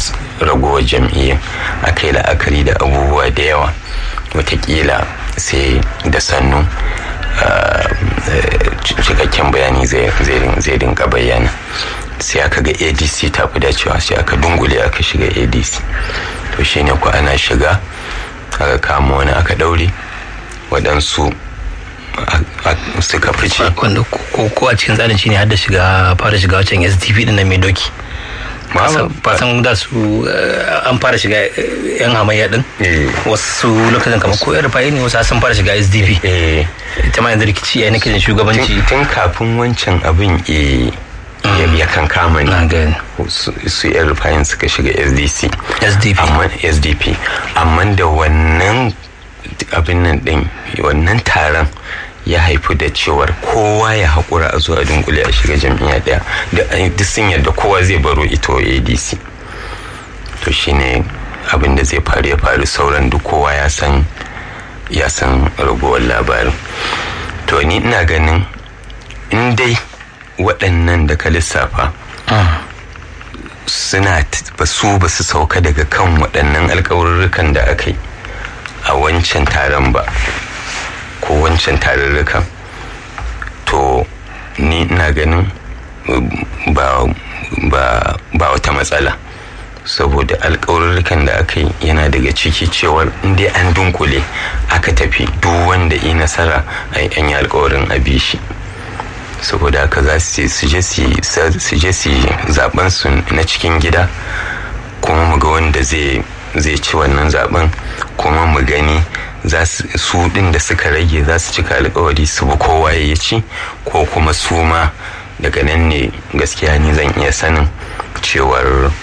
ragowar jam'iyyar aka yi la'akari da abubuwa da yawa watakila sai da sannu cikakken bayani zai dinga bayyana sai aka ga adc ta fi dacewa sai aka dungule aka shiga adc to shine ku ana shiga aka kama wani aka daure waɗansu suka fice wanda ko a cikin tsarin shine har da shiga fara shiga wancan sdp din nan mai doki fasan da su an fara shiga yan hamayya din wasu lokacin kamar ko yan rufayi ne wasu sun fara shiga sdp ita ma yanzu rikici ya nake shugabanci tun kafin wancan abin ya kan kama ne su yan rufayin suka shiga sdc sdp amma sdp amma da wannan abin nan din wannan taron ya haifu da cewar kowa ya haƙura a zuwa dunkule a shiga jam'iyya ɗaya duk sun yarda kowa zai baro ito adc to shine abin da zai faru ya faru sauran duk kowa ya san ya san ragowar labarin to ni ina ganin in dai waɗannan da ka lissafa suna ba su ba su sauka daga kan waɗannan alkawarurrukan da aka yi a wancan taron ba ko wancan tarurrukan to ni ina ganin ba ba ba wata matsala saboda alkawarurrukan da aka yi yana daga ciki cewar inda an dunkule aka tafi duk wanda yi nasara a an yi alkawarin a shi saboda haka za su je su zaben su na cikin gida kuma mu ga wanda zai ci wannan zaben kuma mu gani su din da suka rage za su cika alkawari su bi kowa ya ci ko kuma su ma daga nan ne gaskiya ni zan iya sanin cewar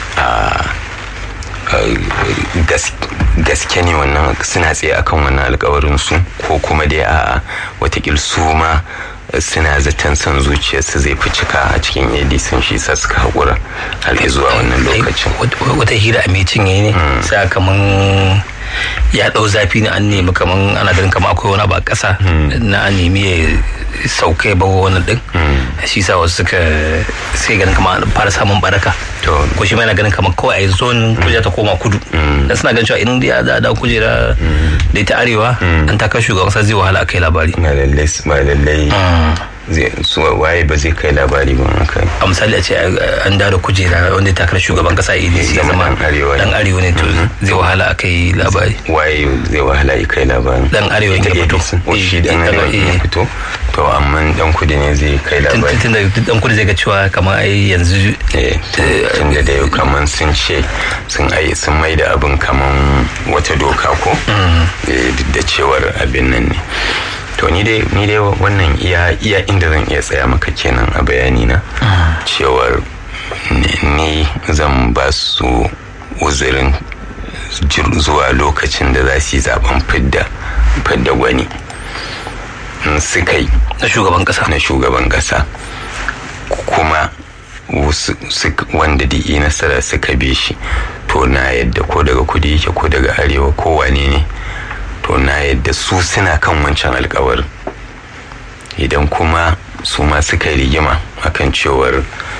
gaske ne wannan suna tsaye akan wannan alkawarin su ko kuma dai a watakil su ma suna zaton son zuciyarsu zai fi cika a cikin adc shi sa suka haƙura har zuwa wannan lokacin wata hira a mai cinye ne sai kaman ya ɗau zafi ne an nemi kaman ana ganin kamar akwai wani ba ƙasa na an nemi ya sauka ya bawa wani ɗin shi sa wasu suka sai ganin kamar fara samun baraka ko shi yana ganin kamar kawai a yi zon kujera ta koma kudu dan suna ganin cewa in ya da da kujera da ita arewa an takar shugaban kasa zai wahala a kai labari ba lallai ba lallai su waye ba zai kai labari ba kai a misali a ce an da kujera wanda ya takar shugaban kasa idc ya zama dan arewa ne to zai wahala a kai labari waye zai wahala ya kai labari dan arewa ya fito shi dan arewa ya fito to amma dan kudi ne zai kai labari tun da dan kudi zai ga cewa kamar ai yanzu tun da dai kamar sun ce sun ai sun mai da abin kamar wata doka ko da cewar abin nan ne to ni dai ni dai wannan iya iya inda zan iya tsaya maka kenan a bayani na cewar ni zan ba su uzurin zuwa lokacin da za su yi zaben fidda fidda gwani suka yi na shugaban kasa na shugaban kasa kuma wanda da yi nasara suka bi shi to na yadda ko daga kudi yake ko daga arewa ko wane ne to na yadda su suna kan wancan alkawarin idan kuma su ma suka yi rigima akan cewar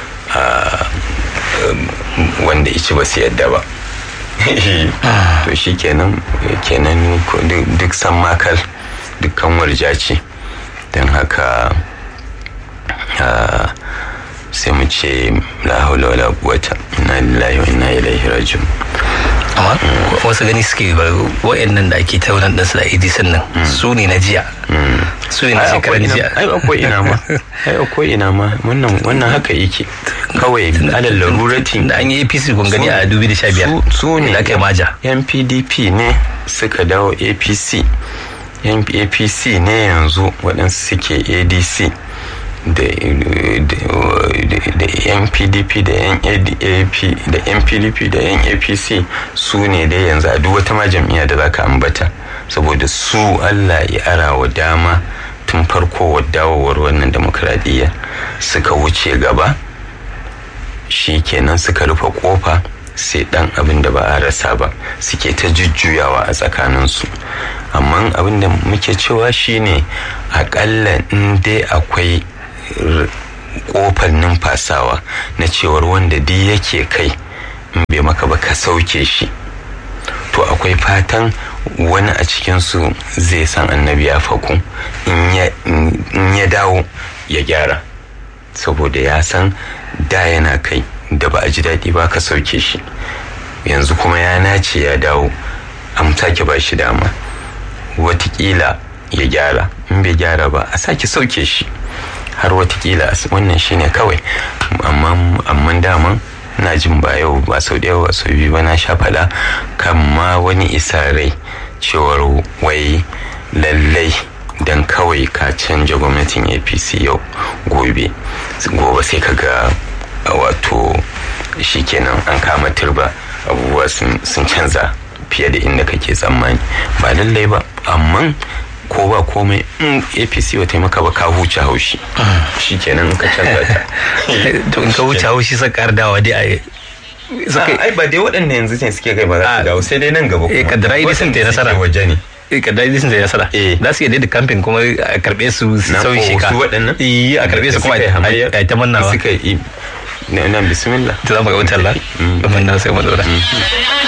wanda ici ba su yadda ba to shi kenan kenan duk san makal dukkan warja ce don haka sai mu ce la haula wala quwwata inna lillahi wa inna ilaihi raji'un amma wasu gani suke ba wa'annan da ake taunan din su da idi sannan su ne na jiya su ne na shekaran jiya ai akwai ina ma ai akwai ina ma wannan wannan haka yake kawai alal larurati da an yi APC kun gani a 2015 su ne da aka maja yan PDP ne suka dawo APC yan APC ne yanzu waɗansu suke ADC da yan pdp da yan adap da yan pdp da yan apc su ne dai yanzu a duk wata ma jam'iyya da zaka ambata saboda su allah ya ara wa dama tun farko wa dawowar wannan demokradiyya suka wuce gaba shi kenan suka rufe kofa sai dan abin da ba a rasa ba suke ta jujjuyawa a tsakaninsu amma abin da muke cewa shine akalla in dai akwai kofar numfasawa na cewar wanda duk yake kai bai maka ba ka sauke shi to akwai fatan wani a cikinsu zai san annabi ya faku in ya dawo ya gyara saboda ya san da yana kai da ba a ji daɗi ba ka sauke shi yanzu kuma ya nace ya dawo an sake ba shi dama watakila ya gyara in bai gyara ba a sake sauke shi har watakila wannan shine kawai amma daman na jin ba yau ba sau da yawa sau biyu ba na sha faɗa kan ma wani isa rai cewar wai lallai don kawai ka canja gwamnatin apc yau gobe gobe sai ka ga wato shikenan an kama turba abubuwa sun canza fiye da inda kake tsammani ba lallai ba amma ko ba komai in apc ba taimaka ba ka huce haushi shi kenan ka canza ta to in ka huce haushi sa kar dawa dai a ai ba dai waɗanda yanzu ne suke kai ba za su dawo sai dai nan gaba kuma kadara idi sun tayi nasara waje ne kadara idi sun tayi nasara za su iya da kamfin kuma a karbe su sauyi shika su waɗannan eh a karbe su kuma a ta mannawa suka yi nan bismillah ta zama ga wutar la mun na sai mu dora